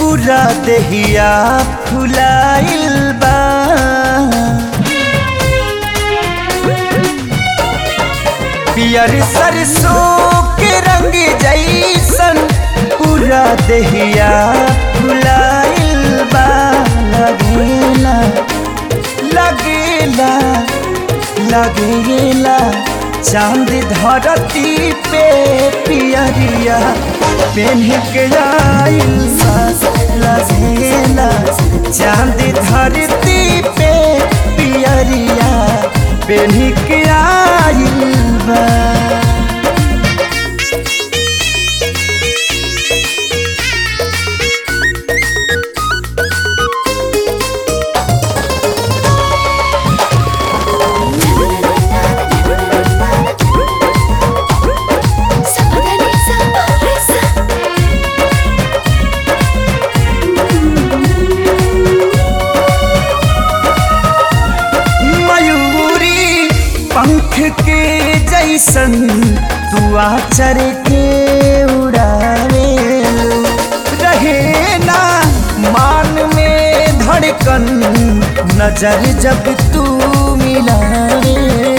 पूरा देहिया फुलाइल बा पियर सरसों के रंग जैसन पूरा देहिया फुलाइल बा लगेला लगेला लगेला चांद धरती पे पियरिया पेन्ह के आइल बा लगेला चांद धरती पे पियरिया पेन्ह के आइल बा मयूरी पंख के जैसन तू आचर के उड़ावे रहे ना मान में धड़कन नजर जब तू मिलावे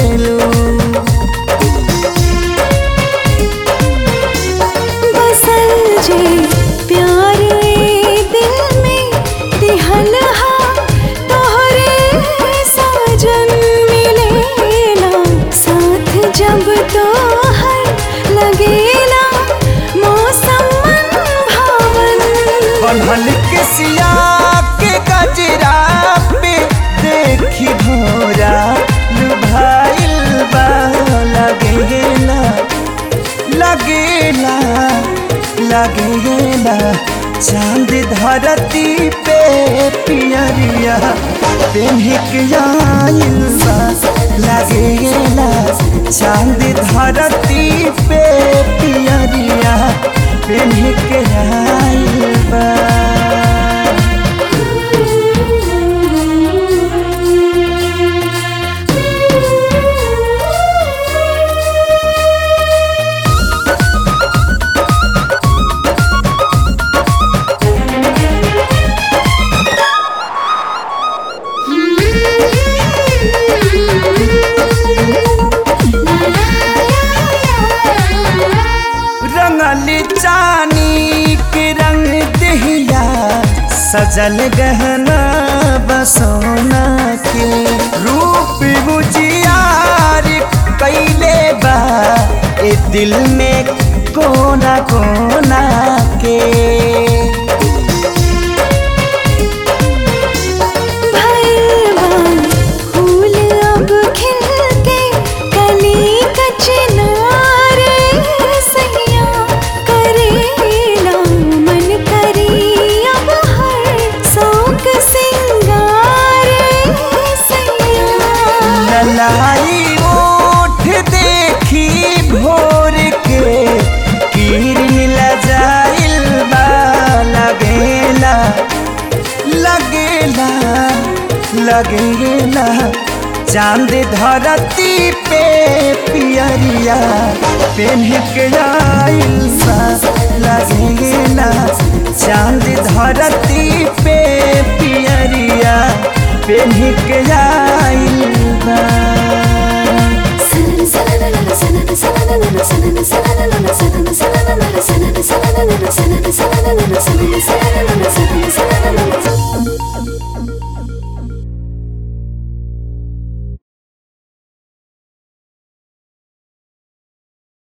बसल जे प्यार ए दिल में दिहल हा तोहरे साजन मिलेला साथ जब तोहर लगेला मौसम मन भावन बनल के सिया के गजरा पे देखी भोरा लुभाइल बा लगेला लगेला लगेला चांद धरती पे पियरिया पेन्ह के आइल बा लगेला चांद धरती पे पियरिया पेन्ह के आइल बा रंगल चानी के रंग दहिया सजल गहना बसोना के रूप बुझियार कैले बा ए दिल में कोना कोना के भैरवान फूल अब खिल के कली कचनार सैया करेला मन करी अब हर शौक सिंगार सैया ललाई ओठ देखी भोर के किरण लजाइल बा लगेला लगेला लगेला चांद धरती पे पियरिया पेन्ह के आइल बा लगेला चांद धरती पे पियरिया पेन्ह के आइल बा Thank you.